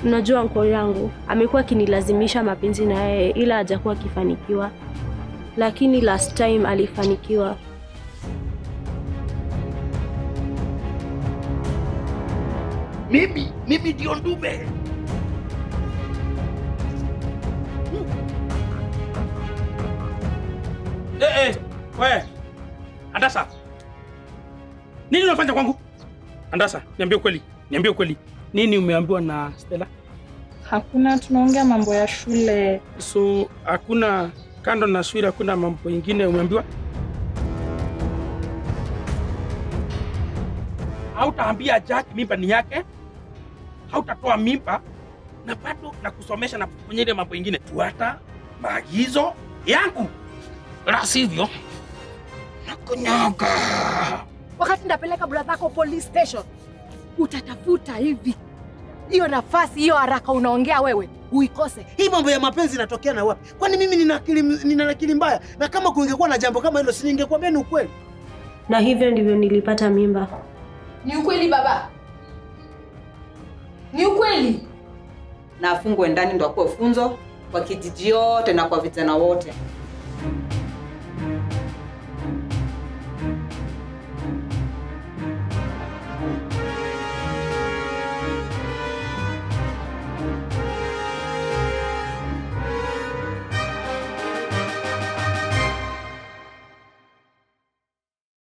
Unajua uncle yangu amekuwa akinilazimisha mapenzi na yeye, ila hajakuwa akifanikiwa, lakini last time alifanikiwa. Mimi mimi ndio ndume. Eh, eh, we Andasa, nini unafanya kwangu? Andasa, niambie ukweli, niambie ukweli, nini umeambiwa na Stella? Hakuna, tunaongea mambo ya shule. So hakuna kando na shule, hakuna mambo ingine umeambiwa? Hautaambia Jack mimba ni yake, hautatoa mimba na bado na kusomesha na kufanya ile mambo ingine. Fuata maagizo yangu, la sivyo nakunyaga. Wakati ndapeleka brother yako police station, utatafuta hivi hiyo nafasi hiyo haraka unaongea wewe uikose. Hii mambo ya mapenzi inatokea na wapi? Kwani mimi nina akili nina akili mbaya? Na kama kungekuwa na jambo kama hilo, si ningekuambia ni ukweli? Na hivyo ndivyo nilipata mimba. Ni ukweli baba, ni ukweli. na afungwe ndani ndo akuwe funzo kwa kijiji yote na kwa vijana wote.